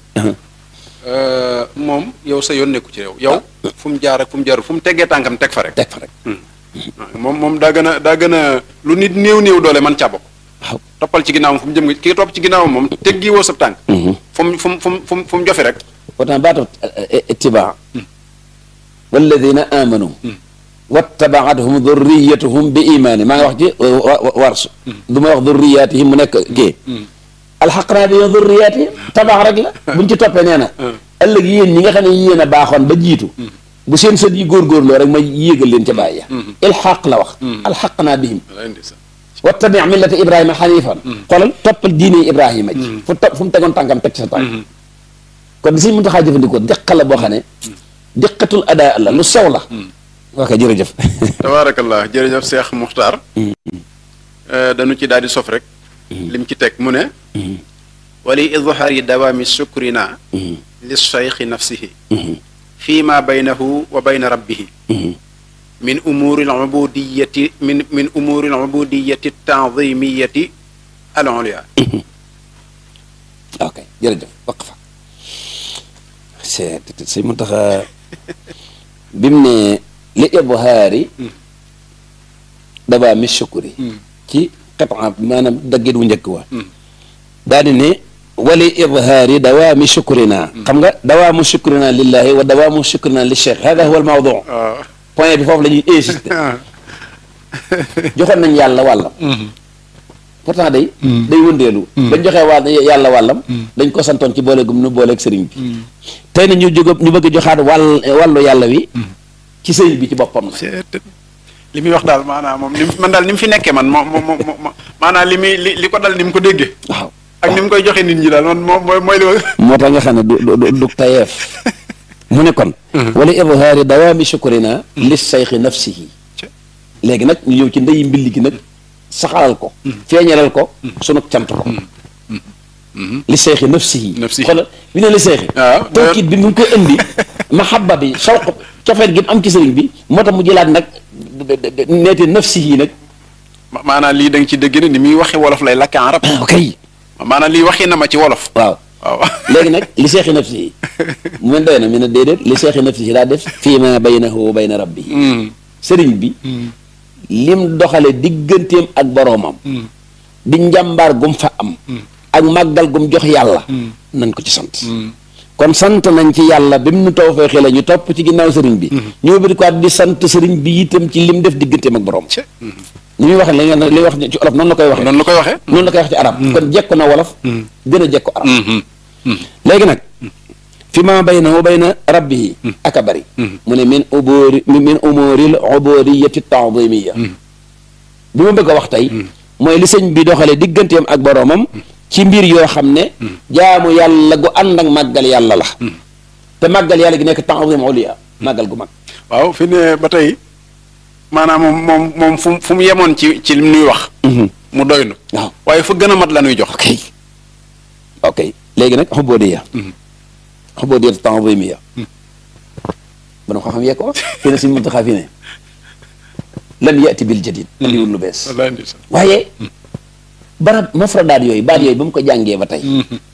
Speaker 4: moom yow sa yoon nekku ci yow yow fu mu jaar ak fu mu jaarul fu mu teggee tànkam teg fa rek
Speaker 5: teg fa rek
Speaker 4: moom moom daa gën a daa gën a lu nit néew néew doole man caa bokk
Speaker 5: waaw
Speaker 4: toppal ci ginnaawam fu mu jëm nga ki topp ci ginnaawam moom teggi woo sab tànk fu mu fu mu fu mu fu mu fu mu jofe rek
Speaker 5: pourtant baatu ittibaa walladina amanu wattabaatuhum durriyatuhum bi imaani maa ngi wax ci warsu du ma wax durriyatihim mu nekk kii alxaqnaa bi durriyatihim tabax rek la buñ ci toppee nee na ëllëg yéen ñi nga xam ne yéen a baaxoon ba jiitu bu seen sët yi góorgóorloo rek ma yéegal leen ca bàyyi ya ilxaq la wax alxaqnaa bihim wattabi millata ibrahima xanifan xoolal toppal diine ibrahima ji fu topp fu mu tegoon tànkam teg ci sa tànk kon di suñ mën taxaa jëfandikoo diqa la boo xam ne diqatul adaa la lu sew la ok jërëjëf
Speaker 4: tabaarakallah jërëjëf Cheikh Muxtaar dañu ci daal di sof rek lim ci teg mu ne wali idhaari dawaami sukrina li cheikhi nafsihi fi ma baynahu wa bayna rabbihi min umuuri al-ubudiyati min min umuuri al-ubudiyati at-ta'zimiyati al-ulya
Speaker 5: ok jërëjëf waqfa c'est c'est mu tax bi mu ne li ibhaari dawaami sukri ci xetan maanaam daggit wu njëkk wa daal di ne wali idhaari dawaami sukrina xam nga dawaamu sukrina lillahi wa dawaamu sukrina li cheikh hada huwa al mawdu point bi foofu la ñuy insister joxoon nañ yàlla wàllam pourtant day day wëndeelu dañ joxee wàll yàlla wàllam dañ ko santoon ci boole gum nu booleeg sëriñ bi tey na ñu jóg ñu bëgg a joxaat wàll wàllu yàlla wi ci sëriñ bi ci boppam la
Speaker 4: li muy wax daal maanaam moom ni man daal ni mu fi nekkee man moom moom moom maanaam li muy li li ko dal ni mu ko déggee
Speaker 5: waaw
Speaker 4: ak ni mu koy joxe nit ñi daal man moom mooy mooy li
Speaker 5: moo tax nga xam ne du du du tayeef mu ne kon wala ibhaari dawaami shukrina li sayxi nafsihi léegi nag ñu ñëw ci ndeyi mbilli gi nag saxalal ko feeñalal ko sunu cant ko li sayxi nafsihi
Speaker 4: Nafsihi.
Speaker 5: xoolal bi ne li sayxi
Speaker 4: waaw
Speaker 5: tawkiit bi mu ngi koy indi mahabba bi sawq cofeet gi mu am ci sëriñ bi moo tax mu jëlaat nag neete nafsihi nag
Speaker 4: ma- maanaam lii da nga ci dégg ne ni muy waxi wolof lay lakk arab
Speaker 5: ok
Speaker 4: maanaam lii waxi na ma ci wolof
Speaker 5: waaw
Speaker 4: waaw
Speaker 5: léegi nag li seexi nafsihi mu mel doy na mi ne déedéet li seexi nafsihi daa def fii ma baynahu wa bayna rabbihi sëriñ bi lim doxale digganteem ak boroomam di njàmbaar gum fa am ak màggal gum jox yàlla nañ ko ci sant kon sant nañ ci yàlla bi mu nu taw fee xele ñu topp ci ginnaaw sëriñ bi ñoo bëri quoi di sant sëriñ bi itam ci lim def digganteem ak boroom
Speaker 4: Ce.
Speaker 5: ni muy waxee la ngeen li wax ci olof noonu la koy waxee
Speaker 4: noonu la koy waxee
Speaker 5: noonu la koy wax ci arab kon jekko na wolof gën a jekko arab léegi nag fi ma bayna wa bayna rabbihi aka bari mu ne min ubóori min umóoril ubóoriyati taadimiya bi ma bëgg a wax tey mooy li sëñ bi doxale digganteem ak boroomam ci mbir yoo xam ne jaamu yàlla gu ànd ak màggal yàlla la te màggal yàlla gi nekk taadim uliya màggal gu mag
Speaker 4: waaw fi ne ba tey maanaam moom moom moom fu mu fu mu yemoon ci ci lim nuy wax mu doy nu
Speaker 5: waaw
Speaker 4: waaye fu gën a mat la nuy jox
Speaker 5: ok ok léegi nag xubóodiya xubóodiya taadimiya bana ko xam yee ko fii ne suñ muntaxaa fii ne lam yati bil jadid andiwul lu bees
Speaker 4: wallaay ndeysaan
Speaker 5: waaye barab mafradaat yooyu baat yooyu ba mu ko jàngee ba tey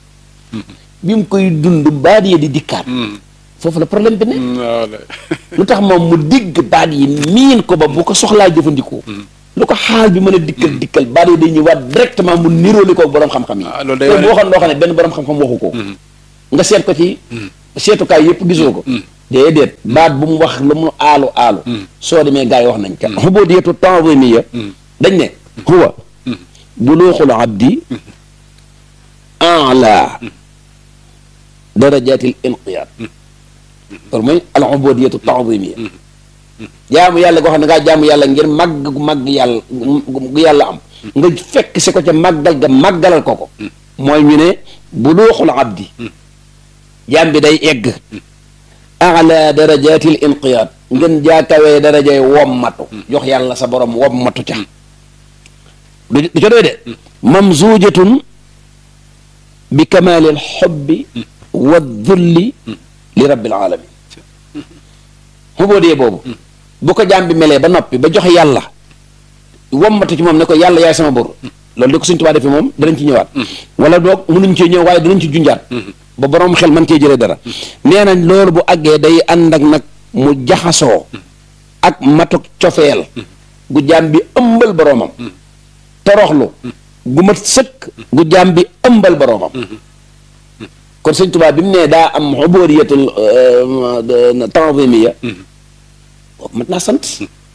Speaker 5: bi mu koy dund baat yi di dikkaat foofu la problème bi ne
Speaker 4: waaw wallaay
Speaker 5: lu tax moom mu digg baat yi miin ko ba bu ko soxlaa jëfandikoo lu ko xaal bi mën a dikkal dikkal baat yi day ñëwaat directement mu nirooli ko boroom xam-xam yi
Speaker 4: Ah, loolu day
Speaker 5: te
Speaker 4: wane-
Speaker 5: bu waxoon loo xam ne benn boroom xam-xam waxu ko nga seet ko ci seetukaay yëpp gisoo ko déedéet baat bu mu wax lu mu aalu aalu soo demee gars yi wax nañ ka xubóodiyatu tanzimiya dañ ne huwa buluuxul abdi ala darajatil inqiyaad loolu mooy al ubudiyatu tanzimiya jaamu yàlla goo xam ne ngaa jaamu yàlla ngir màgg gu màgg yàlla gu yàlla am nga fekk si ko ca màggal ga màggalal ko ko mooy ñu ne buluuxul abdi jaam bi day egg ala darajatil inqiyaad ngeen jaakawee darajay wommatu jox yàlla sa borom wommatu ca du du ca doy de mamzuujatun bi kamaalil xobbi wa dulli li rabbil alamin xubóodee boobu bu ko jaam bi melee ba noppi ba joxe yàlla wommatu ci moom ne ko yàlla yaay sama bor loolu di ko suñ tubaa defee moom danañ ci ñëwaat wala doog mënuñ cee ñëw waaye danañ ci junjaat ba borom xel man cee jëlee dara nee nañ loolu bu àggee day ànd ak nag mu jaxasoo ak matuk cofeel gu jaam bi ëmbal boroomam toroxlu gu mat sëkk gu jaam bi ëmbal boroomam kon sëñ Tuubaa bi mu nee daa am xubóoriyatul tanzimiya mat naa sant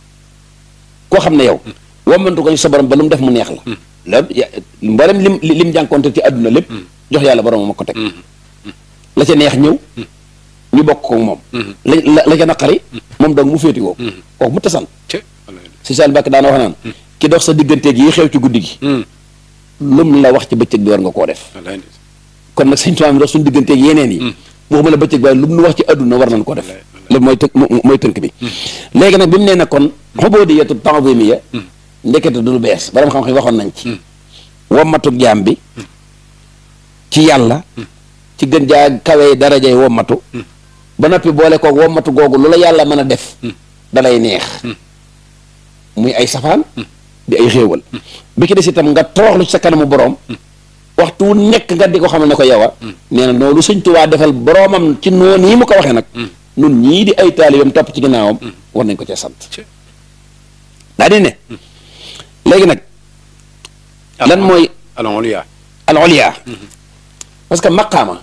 Speaker 5: koo xam ne yow wommantu ko sa borom ba lu mu def mu neex la loolu mboolem lim lim jànkoonte ci àdduna lépp jox yàlla borom ma ko teg la ca neex ñëw ñu bokk ko moom la la ca naqari moom donc mu féeti woo kooku mu tasan si Sall Mbàkke daana wax naan ki dox sa digganteeg yi xew ci guddi gi lum la wax ci bëccëg bi war nga koo def kon nag sëñ Tuubaa mi dox suñu digganteeg yeneen yi waxuma la bëccëg waaye lu mu wax ci àdduna war nañ ko def loolu mooy tënk mooy tënk bi léegi nag bi mu nee nag kon ubudiyatu ta'zimiyya ndekete du lu bees borom xam-xam waxoon nañ ci wommatu jaam bi ci yàlla ci gën jaa kawe darajay wommatu ba noppi boole koog wommatu googu lu la yàlla mën a def dalay neex muy ay safaan di ay xéewal bi ki des itam nga toroxlu ci sa kanamu boroom waxtu wu nekk nga di ko xamal ne ko yow a nee na noonu Sëñ Tuubaa defal boroomam ci noonu yi mu ko waxee nag nun ñii di ay taalibam topp ci ginnaawam war nañ ko cee sant daa di ne léegi nag lan mooy
Speaker 4: al ulya
Speaker 5: al ulya parce que maqaama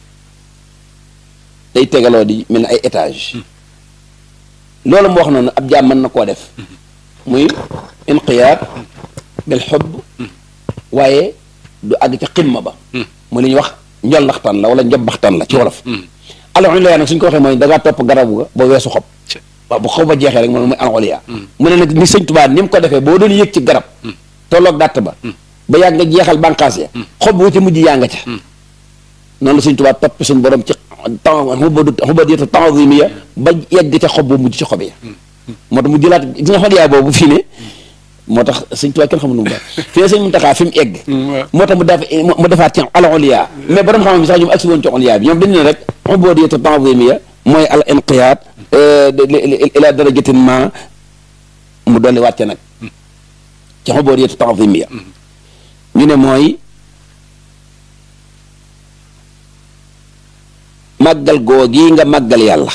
Speaker 5: day tegaloo di mel ne ay étage loolu mu wax noonu ab jaam mën na koo def muy inqiyaad bil xubb waaye du àgg ca ximma ba mu li ñuy wax njol naxtaan la wala njob baxtaan la ci wolof al ulya nag suñ ko waxee mooy da ngaa topp garabu ga ba weesu xob waaw bu xob ba jeexee rek moom mooy al ulya mu ne nag ni sëñ Tuubaa ni mu ko defee boo doon yëg ci garab tolloog dàtt ba ba yàgg nga jeexal bànqaas ya xob wu ca mujj yaa nga ca noonu la sëñ Tuubaa topp suñu borom ci temps xubadu xubadiyatu ta'zimiyya ba yegg ca xob bu mujj ci xob ya moo tax mu jëlaat gis nga xol yaa boobu fii ne moo tax sëñ Tuubaa kenn xamul nu mu baax fii ne sëñ Muntaxaa fi mu egg moo tax mu def mu defaat ci al ulya mais borom xam-xam bi sax ñoom agsi woon ci ulya bi ñoom dañu ne rek xubadiyatu ta'zimiyya mooy al inqiyaad ila darajatin ma mu dolli wàcce nag ci xubadiyatu ta'zimiyya ñu ne mooy màggal googi nga màggal yàlla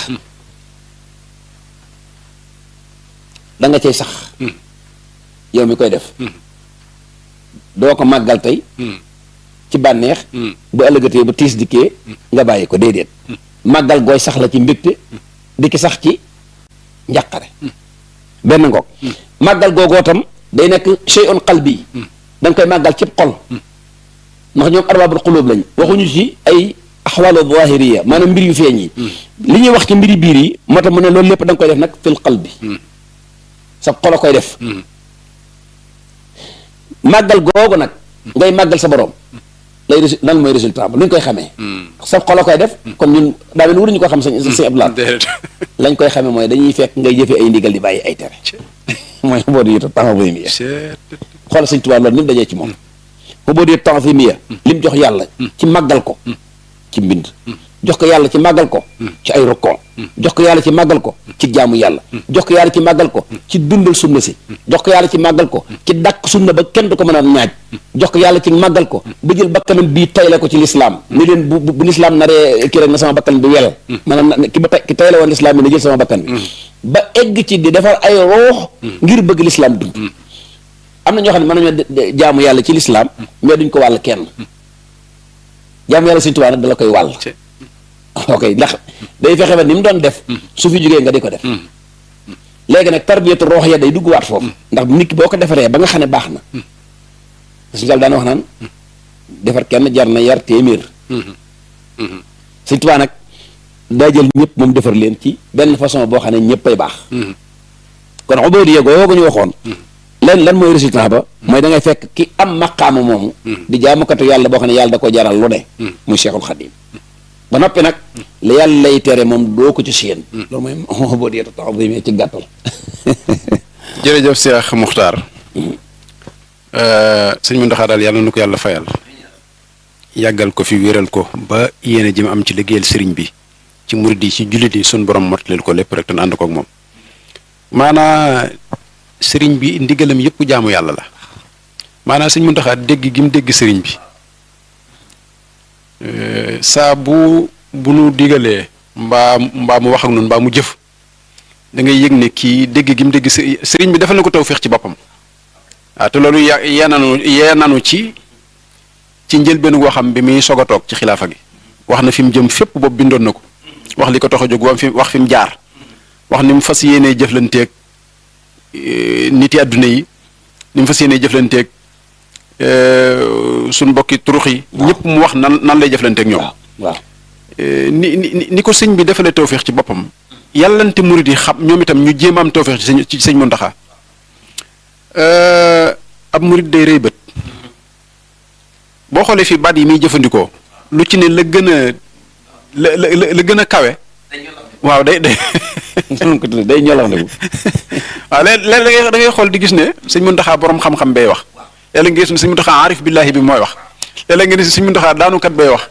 Speaker 5: da nga cay sax yow mi koy def doo ko màggal tey ci bànneex bu ëllëgatee bu tiis dikkee nga bàyyi ko déedéet màggal gooy sax la ci mbégte di ki sax ci njàqare benn ngoog màggal googoo tam day nekk shay'un qalbi da nga koy màggal cib xol ndax ñoom arbaabul xulóob lañ waxuñu ci ay axwaalu zahiriya maanaam mbir yu feeñ yi li ñuy wax ci mbiri biir yi moo tax mu ne loolu lépp da nga koy def nag fil qalbi sa xol a koy def màggal googu nag ngay màggal sa borom lay résu lan mooy résultat ba lu ñu koy xamee sa xol a koy def kon ñun daa mel waruñu ko xam sañ sañ abdulaat lañ koy xamee mooy dañuy fekk ngay jëfe ay ndigal di bàyyi ay tere mooy boo di yita tanzimiya xool sëñ Tuubaa loolu ni mu dajee ci moom boo di tanzimiya li mu jox yàlla ci màggal ko ci mbind jox ko yàlla ci màggal ko ci ay rokkon jox ko yàlla ci màggal ko ci jaamu yàlla jox ko yàlla ci màggal ko ci dundal sunna si jox ko yàlla ci màggal ko ci dàq sunna ba kenn du ko mën a ñaaj jox ko yàlla ci màggal ko ba jël bakkanam bii tayle ko ci lislaam ni leen bu bu lislaam naree kii rek na sama bakkan bi wel maanaam ki ba ki tayle woon lislaam bi na jël sama bakkan bi ba egg ci di defar ay roox ngir bëgg lislaam dund am na ñoo xam ne mën nañoo jaamu yàlla ci lislaam mais duñ ko wàll kenn jaamu yàlla Sëñ Tuubaa nag da la koy wàll ok ndax day fexe ba ni mu doon def su fi jógee nga di ko def léegi nag tarbiyatu roox ya day dugg waat foofu ndax nit ki boo ko defaree ba nga xam ne baax na suñu daal daan wax naan defar kenn jar na yar téeméer Sëñ Tuubaa nag daa jël ñëpp moom defar leen ci benn façon boo xam ne ñëppay baax kon ubuudiyya googu ñu waxoon lan lan mooy résultat ba mooy da ngay fekk ki am maqaama moomu di jaamukatu yàlla boo xam ne yàlla da ko jaral lu ne muy Cheikhul Khadim ba noppi nag la yàlla lay tere moom doo ko ci seen loolu mooy ubuudiyyatu ta'ziim ci gàttal
Speaker 4: jërëjëf Cheikh Muxtaar sëñ Muntaxa daal yàlla na ko yàlla fayal yàggal ko fi wéral ko ba yéene ji mu am ci liggéeyal sëriñ bi ci murid yi ci jullit yi suñ borom motaleel ko lépp rek te ànd ko ak moom maanaa sëriñ bi ndigalam yëpp jaamu yàlla la maanaam sëñ Muntaxa dégg gi mu dégg sëriñ bi saa bu bu nu digalee mbaa mbaa mu wax ak noonu mbaa mu jëf da ngay yëg ne kii dégg gi mu dégg sëriñ bi defal na ko tawfeex ci boppam waaw te loolu ya yee nanu yee nanu ci ci njëlbéen goo xam bi muy soog a toog ci xilaafa gi wax na fi mu jëm fépp boobu bindoon na ko wax li ko tax a jóg wax fi wax fi mu jaar wax ni mu fas yéenee jëflanteeg nit yi àdduna yi ni mu fas yéenee jëflanteeg suñ mbokki turux yi. ñëpp mu wax nan nan lay jëflanteeg ñoom.
Speaker 5: waaw waaw
Speaker 4: ni ni ni ko sëñ bi defalee tawféex ci boppam. yàllante murid yi xam ñoom itam ñu jéem a am tawféex ci sëñ ci sëñ Muntaxa ab murid day rëy bët boo xoolee fii baat yi muy jëfandikoo lu ci ne la gën a la la la gën a kawe. waaw day day.
Speaker 5: noonu ko tuddee day ñolax ndeku
Speaker 4: waaw léeg-léeg da ngay xool di gis ne sëñ Muntaxa borom xam-xam bay wax léeg-léeg nga gis ne sëñ Muntaxa aarif billahi bi mooy wax léeg-léeg nga gis ne sëñ Muntaxa daanukat bay wax.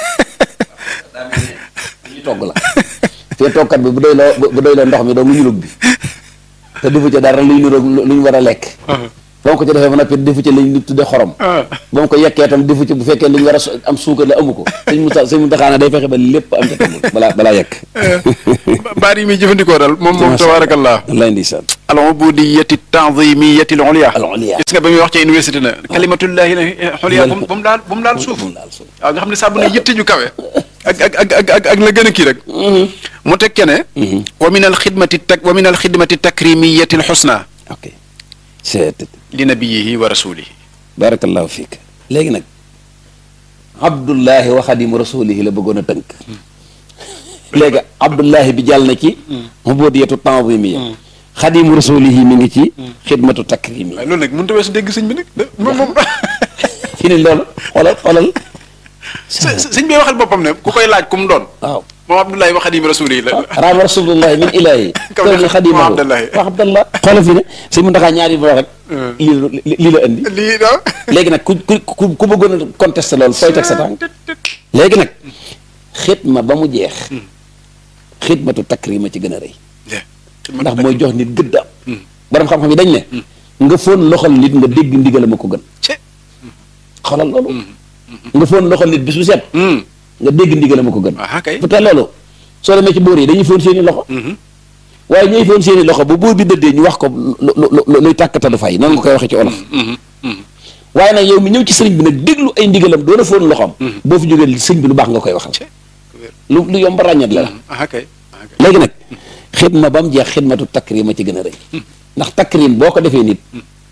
Speaker 5: ñu togg la fii toggkat bi bu doy loo bu doy loo ndox mi doo mu ñulug bi te defu ca dara luy niroog lu ñu war a lekk ba mu ko ci defee ba noppi defu ci lañ tudde xorom ba mu ko yekkee tam defu ci bu fekkee lu ñu war a am suukar la amu ko sëñ mu sëñ mu taxaana day fexe ba lépp am ca togg balaa balaa yekk
Speaker 4: baat yi muy jëfandikoo daal moom moom tabaarakallah
Speaker 5: wallaay ndeysaan
Speaker 4: al ubudiyati tanzimiyati al ulya
Speaker 5: al ulya
Speaker 4: gis nga ba muy wax ci université na kalimatullahi la ulya bu mu daal bu mu daal suuf waaw nga xam ne saa bu ne yitte ju kawe ak ak ak ak ak ak la gën a kii rek mu teg ke ne wa min al xidmati tak wa min al xidmati takrimiyati al xusna
Speaker 5: ok c'est
Speaker 4: li nabiyihi wa rasulihi
Speaker 5: barakallahu fiik léegi nag abdullahi wa xadimu rasulihi la bëggoon a tënk léegi abdullahi bi jàll na ci ubudiyatu tanzimiya xadimu rasulihi mi ngi ci xidmatu takrimi
Speaker 4: waaye loolu nag mënut a weesu dégg sëñ bi nag moom moom
Speaker 5: fi ne loolu xoolal xoolal
Speaker 4: sëñ bi waxal boppam ne ku koy laaj ku mu doon
Speaker 5: waaw
Speaker 4: moom abdullahi wa xadim rasulihi la
Speaker 5: raama rasulullahi min ilahi
Speaker 4: Kaw
Speaker 5: kaw
Speaker 4: ni
Speaker 5: ni xadimahu
Speaker 4: wa abdallahi.
Speaker 5: wa abdallah xoolal fi ne sëñ mu ndaxaa ñaari boo rek lii lii la indi
Speaker 4: lii da
Speaker 5: léegi nag ku ku ku ku bëggoon a contesté loolu fooy teg sa tànk léegi nag xidma ba mu jeex xidmatu takrima ci gën a rëy ndax mooy jox nit gëddaam borom xam-xam yi dañ ne nga foon loxol nit nga dégg ndigal ma ko gën xoolal loolu nga foon loxol nit bis bu set nga dégg ndigal ma ko gën
Speaker 4: ah kay
Speaker 5: peut-être loolu soo demee ci buur yi dañuy foon seeni loxo waaye ñuy foon seeni loxo bu buur bi dëddee ñu wax ko lu lu lu luy tàkkatalu fay noonu nga koy waxee ci olof waaye nag yow mi ñëw ci sëriñ bi nag déglu ay ndigalam doon a foon loxoom boo fi jógee sëriñ bi lu baax nga koy waxal lu lu yomb ràññat la la
Speaker 4: ah kay ah kay
Speaker 5: léegi nag xidma ba mu jeex xidmatu takrim a ci gën a rëy ndax takrim boo ko defee nit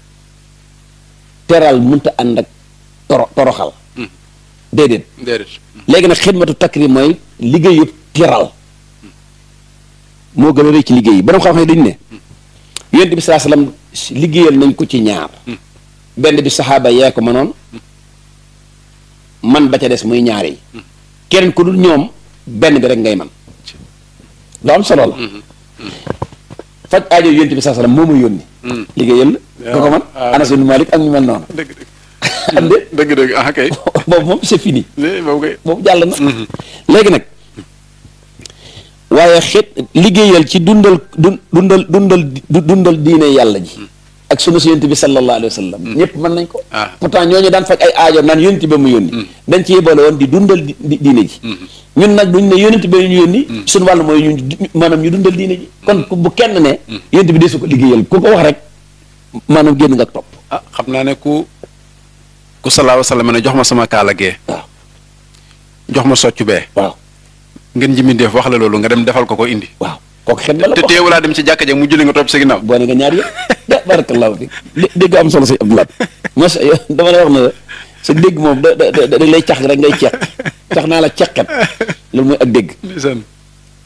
Speaker 5: teral munta ànd ak toro toroxal déedéet
Speaker 4: déedéet
Speaker 5: léegi nag xidmatu takrim mooy liggéey yëpp teral moo gën a rëy ci liggéey yi borom xam-xam yi dañu ne yonent bi saa salaam liggéeyal nañ ko ci ñaar benn bi saxaaba yee ko mënoon man ba ca des muy ñaar yi keneen ku dul ñoom benn bi rek ngay man lu am solo la faj aajo yonent bi saa salaam moo ma yónni liggéeyal la ko ko man Anas ibn Malik ak ñu mel noonu
Speaker 4: dëgg dëgg
Speaker 5: am de
Speaker 4: dëgg dëgg ah kay
Speaker 5: boobu moom c'est fini
Speaker 4: Eh, boobu kay
Speaker 5: boobu jàll na léegi nag waaye xeet liggéeyal ci dundal dun dundal dundal du- dundal diine yàlla ji ak sunu si yonent bi sallallahu alayhi wa sallam ñëpp mën nañ ko
Speaker 4: Ah.
Speaker 5: pourtant ñooñu daan faj ay aajo naan yonent ba mu yónni dañ ci yebale woon di dundal di- di- diine ji ñun nag duñ ne yonent ba ñu yónni suñu wàllu mooy ñu maanaam ñu dundal diine ji kon ku- bu kenn ne yonent bi desu ko liggéeyal ku ko wax rek maanaam génn nga topp
Speaker 4: ah xam naa ne ku ku salaahu salaam ne jox ma sama kaala gee
Speaker 5: waaw
Speaker 4: jox ma soccu bee
Speaker 5: waaw
Speaker 4: ngeen ji mindeef wax la loolu nga dem defal ko ko indi
Speaker 5: waaw kooku xet la la
Speaker 4: te
Speaker 5: ko
Speaker 4: teewulaa dem ci jàkka ja mu julli nga topp sa ginnaaw
Speaker 5: boole nga ñaar yëpp da barakallahu fi dé- dégg am solo si Abdoulaye mos dama lay wax ne la sa dégg moom da da da da lay cax rek ngay ceeq cax naa la ceqet loolu mooy ak dégg
Speaker 4: ndeysaan